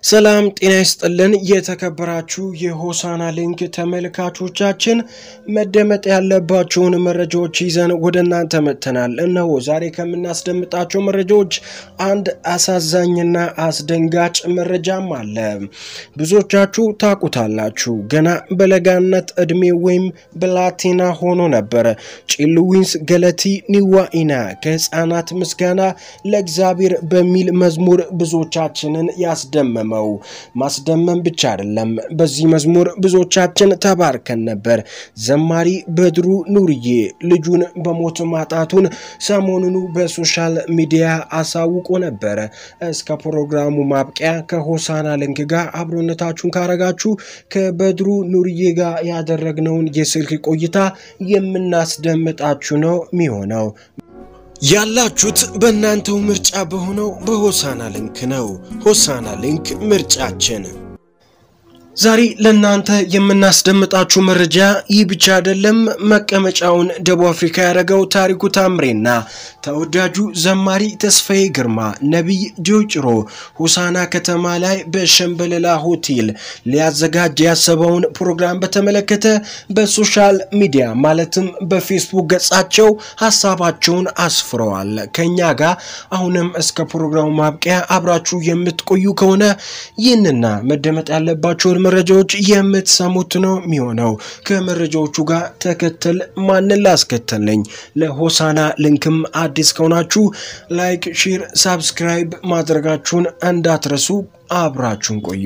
ሰላም ጤና ይስጥልን። የተከበራችሁ የሆሳና ሊንክ ተመልካቾቻችን መደመጥ ያለባቸውን መረጃዎች ይዘን ወደ እናንተ መጥተናል። እነሆ ዛሬ ከምናስደምጣቸው መረጃዎች አንድ አሳዛኝና አስደንጋጭ መረጃም አለ። ብዙዎቻችሁ ታውቁታላችሁ። ገና በለጋነት ዕድሜ ወይም ብላቴና ሆኖ ነበር ጭልዊንስ ገለቲ ኒዋኢና ከህፃናት ምስጋና ለእግዚአብሔር በሚል መዝሙር ብዙዎቻችንን ያስደመመ ማስደመም ብቻ አይደለም። በዚህ መዝሙር ብዙዎቻችን ተባርከን ነበር። ዘማሪ በድሩ ኑርዬ ልጁን በሞት ማጣቱን ሰሞኑኑ በሶሻል ሚዲያ አሳውቆ ነበር። እስከ ፕሮግራሙ ማብቂያ ከሆሳና ሊንክ ጋር አብሮነታችሁን ካረጋችሁ ከበድሩ ኑርዬ ጋር ያደረግነውን የስልክ ቆይታ የምናስደምጣችሁ ነው የሚሆነው። ያላችሁት በእናንተው ምርጫ በሆነው በሆሳና ሊንክ ነው። ሆሳና ሊንክ ምርጫችን። ዛሬ ለእናንተ የምናስደምጣችሁ መረጃ ይህ ብቻ አይደለም። መቀመጫውን ደቡብ አፍሪካ ያደረገው ታሪኩ ታምሬና ተወዳጁ ዘማሪ ተስፋዬ ግርማ ነቢይ ጆጭሮ ሆሳና ከተማ ላይ በሸምበለላ ሆቴል ሊያዘጋጅ ያሰበውን ፕሮግራም በተመለከተ በሶሻል ሚዲያ ማለትም በፌስቡክ ገጻቸው ሀሳባቸውን አስፍረዋል። ከኛ ጋር አሁንም እስከ ፕሮግራሙ ማብቂያ አብራችሁ የምትቆዩ ከሆነ ይህንና መደመጥ ያለባቸውን መረጃዎች የምትሰሙት ነው የሚሆነው። ከመረጃዎቹ ጋር ተከተል ማንን ላስከተል ነኝ። ለሆሳና ሊንክም አዲስ ከሆናችሁ ላይክ፣ ሼር፣ ሳብስክራይብ ማድረጋችሁን እንዳትረሱ። አብራችሁን ቆዩ።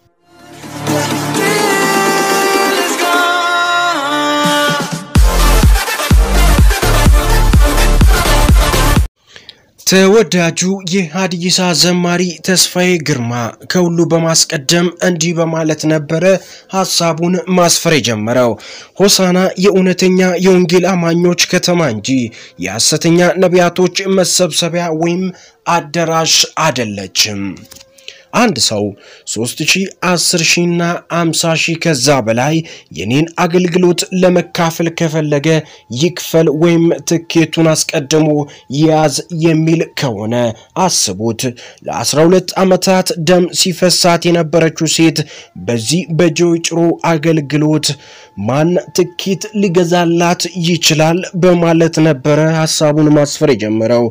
ተወዳጁ የሀዲይሳ ዘማሪ ተስፋዬ ግርማ ከሁሉ በማስቀደም እንዲህ በማለት ነበረ ሀሳቡን ማስፈር የጀመረው። ሆሳና የእውነተኛ የወንጌል አማኞች ከተማ እንጂ የሐሰተኛ ነቢያቶች መሰብሰቢያ ወይም አዳራሽ አይደለችም። አንድ ሰው 3000፣ 10000 እና 50000 ከዛ በላይ የኔን አገልግሎት ለመካፈል ከፈለገ ይክፈል ወይም ትኬቱን አስቀድሞ ይያዝ የሚል ከሆነ አስቡት። ለ12 ዓመታት ደም ሲፈሳት የነበረችው ሴት በዚህ በጆጭሮ አገልግሎት ማን ትኬት ሊገዛላት ይችላል? በማለት ነበረ ሀሳቡን ማስፈር የጀመረው።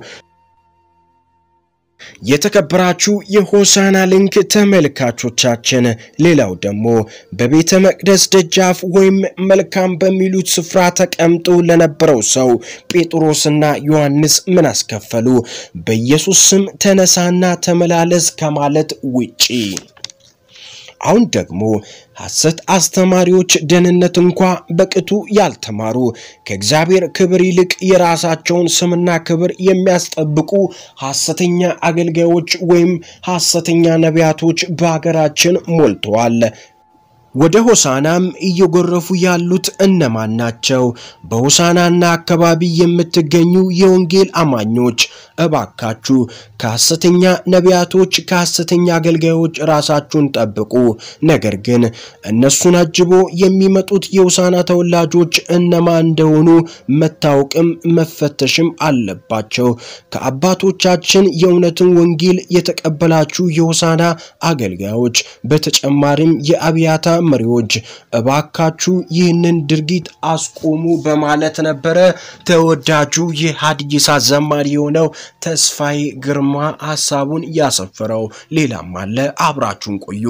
የተከበራችሁ የሆሳና ሊንክ ተመልካቾቻችን፣ ሌላው ደግሞ በቤተ መቅደስ ደጃፍ ወይም መልካም በሚሉት ስፍራ ተቀምጦ ለነበረው ሰው ጴጥሮስና ዮሐንስ ምን አስከፈሉ? በኢየሱስ ስም ተነሳና ተመላለስ ከማለት ውጪ። አሁን ደግሞ ሐሰት አስተማሪዎች ደህንነት እንኳ በቅጡ ያልተማሩ ከእግዚአብሔር ክብር ይልቅ የራሳቸውን ስምና ክብር የሚያስጠብቁ ሐሰተኛ አገልጋዮች ወይም ሐሰተኛ ነቢያቶች በሀገራችን ሞልተዋል። ወደ ሆሳናም እየጎረፉ ያሉት እነማን ናቸው? በሆሳናና አካባቢ የምትገኙ የወንጌል አማኞች እባካችሁ ከሐሰተኛ ነቢያቶች፣ ከሐሰተኛ አገልጋዮች ራሳችሁን ጠብቁ። ነገር ግን እነሱን አጅቦ የሚመጡት የሆሳና ተወላጆች እነማን እንደሆኑ መታወቅም መፈተሽም አለባቸው። ከአባቶቻችን የእውነትን ወንጌል የተቀበላችሁ የሆሳና አገልጋዮች፣ በተጨማሪም የአብያታ መሪዎች እባካችሁ ይህንን ድርጊት አስቆሙ በማለት ነበረ ተወዳጁ የሀዲይሳ ዘማሪ የሆነው ተስፋዬ ግርማ ሀሳቡን ያሰፈረው። ሌላም አለ። አብራችሁን ቆዩ።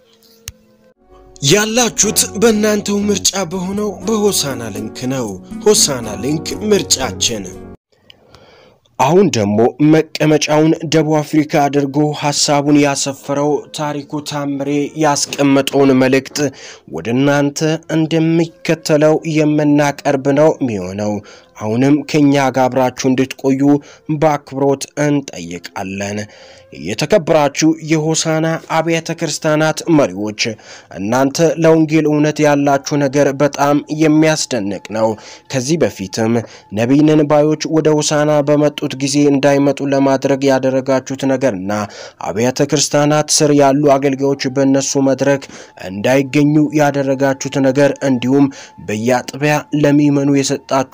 ያላችሁት በእናንተው ምርጫ በሆነው በሆሳና ሊንክ ነው። ሆሳና ሊንክ ምርጫችን። አሁን ደግሞ መቀመጫውን ደቡብ አፍሪካ አድርጎ ሀሳቡን ያሰፈረው ታሪኩ ታምሬ ያስቀመጠውን መልእክት ወደ እናንተ እንደሚከተለው የምናቀርብ ነው የሚሆነው። አሁንም ከኛ ጋር አብራችሁ እንድትቆዩ በአክብሮት እንጠይቃለን። የተከበራችሁ የሆሳና አብያተ ክርስቲያናት መሪዎች፣ እናንተ ለወንጌል እውነት ያላችሁ ነገር በጣም የሚያስደንቅ ነው። ከዚህ በፊትም ነቢይንን ባዮች ወደ ሆሳና በመጡት ጊዜ እንዳይመጡ ለማድረግ ያደረጋችሁት ነገርና አብያተ ክርስቲያናት ስር ያሉ አገልጋዮች በእነሱ መድረክ እንዳይገኙ ያደረጋችሁት ነገር እንዲሁም በየአጥቢያ ለሚመኑ የሰጣችሁት ማስ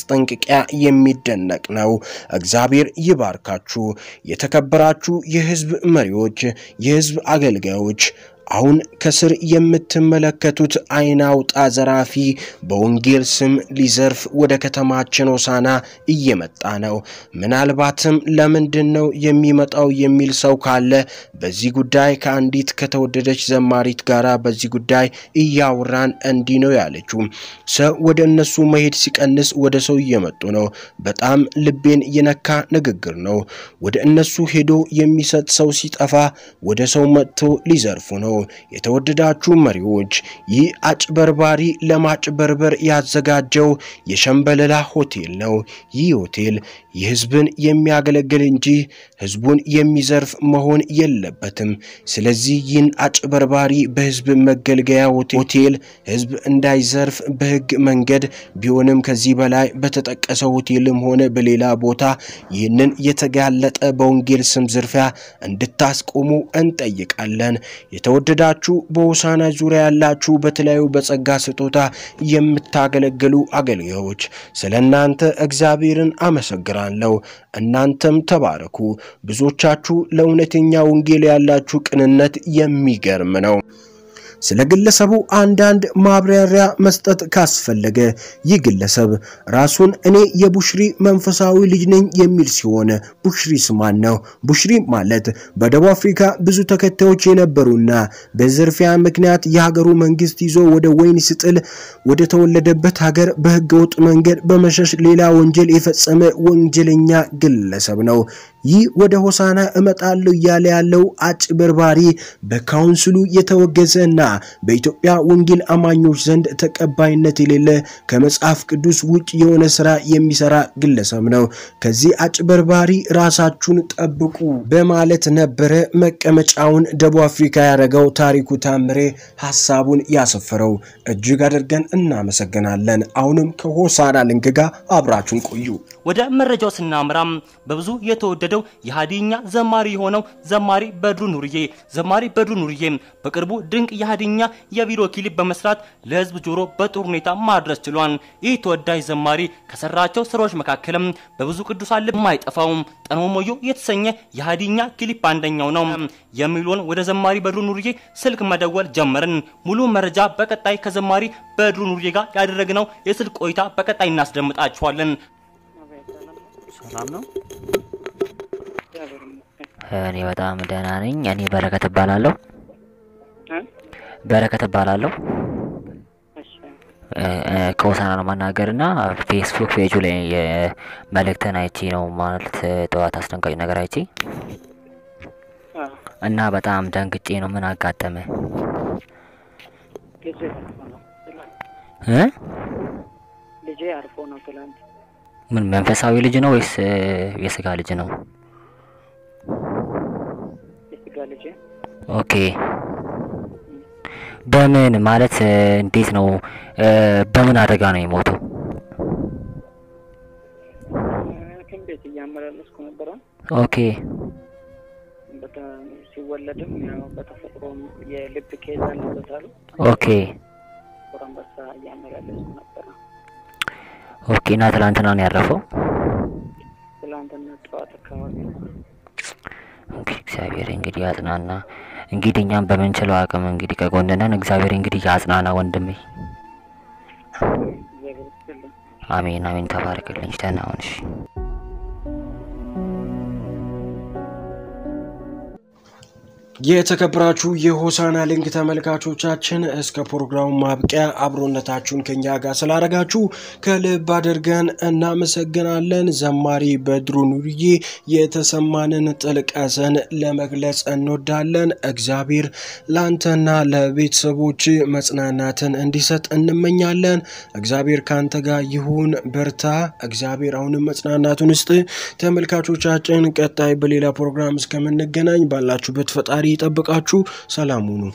ማስጠንቀቂያ የሚደነቅ ነው። እግዚአብሔር ይባርካችሁ። የተከበራችሁ የህዝብ መሪዎች፣ የህዝብ አገልጋዮች አሁን ከስር የምትመለከቱት አይን አውጣ ዘራፊ በወንጌል ስም ሊዘርፍ ወደ ከተማችን ሆሳና እየመጣ ነው። ምናልባትም ለምንድን ነው የሚመጣው የሚል ሰው ካለ በዚህ ጉዳይ ከአንዲት ከተወደደች ዘማሪት ጋር በዚህ ጉዳይ እያወራን እንዲህ ነው ያለችው። ሰው ወደ እነሱ መሄድ ሲቀንስ ወደ ሰው እየመጡ ነው። በጣም ልቤን የነካ ንግግር ነው። ወደ እነሱ ሄዶ የሚሰጥ ሰው ሲጠፋ ወደ ሰው መጥቶ ሊዘርፉ ነው። የተወደዳችሁ መሪዎች ይህ አጭበርባሪ ለማጭበርበር ያዘጋጀው የሸምበለላ ሆቴል ነው። ይህ ሆቴል የህዝብን የሚያገለግል እንጂ ህዝቡን የሚዘርፍ መሆን የለበትም። ስለዚህ ይህን አጭበርባሪ በህዝብ መገልገያ ሆቴል ህዝብ እንዳይዘርፍ በህግ መንገድ ቢሆንም ከዚህ በላይ በተጠቀሰው ሆቴልም ሆነ በሌላ ቦታ ይህንን የተጋለጠ በወንጌል ስም ዝርፊያ እንድታስቆሙ እንጠይቃለን። የተወደዳችሁ በሆሳና ዙሪያ ያላችሁ በተለያዩ በጸጋ ስጦታ የምታገለግሉ አገልጋዮች ስለ እናንተ እግዚአብሔርን አመሰግናለሁ። እናንተም ተባረኩ። ብዙዎቻችሁ ለእውነተኛ ወንጌል ያላችሁ ቅንነት የሚገርም ነው። ስለ ግለሰቡ አንዳንድ ማብራሪያ መስጠት ካስፈለገ ይህ ግለሰብ ራሱን እኔ የቡሽሪ መንፈሳዊ ልጅ ነኝ የሚል ሲሆን ቡሽሪስ ማን ነው? ቡሽሪ ማለት በደቡብ አፍሪካ ብዙ ተከታዮች የነበሩና በዝርፊያ ምክንያት የሀገሩ መንግስት ይዞ ወደ ወይን ስጥል ወደ ተወለደበት ሀገር በህገወጥ መንገድ በመሸሽ ሌላ ወንጀል የፈጸመ ወንጀለኛ ግለሰብ ነው። ይህ ወደ ሆሳና እመጣለሁ እያለ ያለው አጭበርባሪ በካውንስሉ የተወገዘና በኢትዮጵያ ወንጌል አማኞች ዘንድ ተቀባይነት የሌለ ከመጽሐፍ ቅዱስ ውጭ የሆነ ስራ የሚሰራ ግለሰብ ነው። ከዚህ አጭበርባሪ ራሳችሁን ጠብቁ በማለት ነበረ መቀመጫውን ደቡብ አፍሪካ ያደረገው ታሪኩ ታምሬ ሀሳቡን ያሰፈረው። እጅግ አድርገን እናመሰግናለን። አሁንም ከሆሳና ሊንክ ጋር አብራችሁን ቆዩ። ወደ መረጃው ስናምራም በብዙ የተወደደው የሀዲኛ ዘማሪ የሆነው ዘማሪ በድሩ ኑርዬ ዘማሪ በድሩ ኑርዬ በቅርቡ ድንቅ የሀዲኛ የቪዲዮ ክሊፕ በመስራት ለህዝብ ጆሮ በጥሩ ሁኔታ ማድረስ ችሏል። ይህ ተወዳጅ ዘማሪ ከሰራቸው ስራዎች መካከልም በብዙ ቅዱሳን ልብ የማይጠፋው ጠንሞሞዮ የተሰኘ የሀዲኛ ክሊፕ አንደኛው ነው የሚለውን ወደ ዘማሪ በድሩ ኑርዬ ስልክ መደወል ጀመርን። ሙሉ መረጃ በቀጣይ ከዘማሪ በድሩ ኑርዬ ጋር ያደረግነው የስልክ ቆይታ በቀጣይ እናስደምጣችኋለን። ሰላም ነው። እኔ በጣም ደህና ነኝ። እኔ በረከት እባላለሁ። በረከት እባላለሁ። ከሆሳና ነው ማናገር እና ፌስቡክ ፔጁ ላይ የመልእክትን አይቼ ነው ማለት ጠዋት አስደንጋጭ ነገር አይቼ እና በጣም ደንግጬ ነው። ምን አጋጠመ? እ ልጄ አርፎ ነው ትላንት። ምን መንፈሳዊ ልጅ ነው ወይስ የስጋ ልጅ ነው? የስጋ ልጄ ኦኬ። በምን ማለት እንዴት ነው? በምን አደጋ ነው የሞተው? ሐኪም ቤት እያመላለስኩ ነበረ። ኦኬ በጣም ሲወለድም ያው በተፈጥሮ የልብ ኬዝ አለበት አሉ። ኦኬ ጥቁር አንበሳ እያመላለስኩ ነበረ። ኦኬ። እና ትላንትና ነው ያረፈው? ትላንትና ጠዋት አካባቢ ነው። ኦኬ። እግዚአብሔር እንግዲህ ያጽናና። እንግዲህ እኛም በምንችለው አቅም እንግዲህ ከጎንነን። እግዚአብሔር እንግዲህ ያጽናና ወንድሜ። እግዚአብሔር ይስጥልኝ። አሜን አሜን። ተባረክልኝ። ደህና ሁን። እሺ። የተከበራችሁ የሆሳና ሊንክ ተመልካቾቻችን እስከ ፕሮግራሙ ማብቂያ አብሮነታችሁን ከኛ ጋር ስላደረጋችሁ ከልብ አድርገን እናመሰግናለን። ዘማሪ በድሩ ኑርዬ የተሰማንን ጥልቅ ሐዘን ለመግለጽ እንወዳለን። እግዚአብሔር ለአንተና ለቤተሰቦች መጽናናትን እንዲሰጥ እንመኛለን። እግዚአብሔር ከአንተ ጋር ይሁን፣ በርታ። እግዚአብሔር አሁንም መጽናናቱን ውስጥ ተመልካቾቻችን፣ ቀጣይ በሌላ ፕሮግራም እስከምንገናኝ ባላችሁበት ፈጣሪ ይጠብቃችሁ። ሰላም ሁኑ።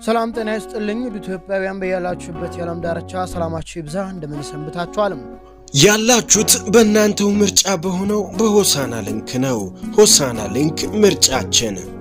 ሰላም ጤና ይስጥልኝ ውድ ኢትዮጵያውያን በያላችሁበት የዓለም ዳርቻ ሰላማችሁ ይብዛ። እንደምን ሰንብታችኋልም? ያላችሁት በእናንተው ምርጫ በሆነው በሆሳና ሊንክ ነው። ሆሳና ሊንክ ምርጫችን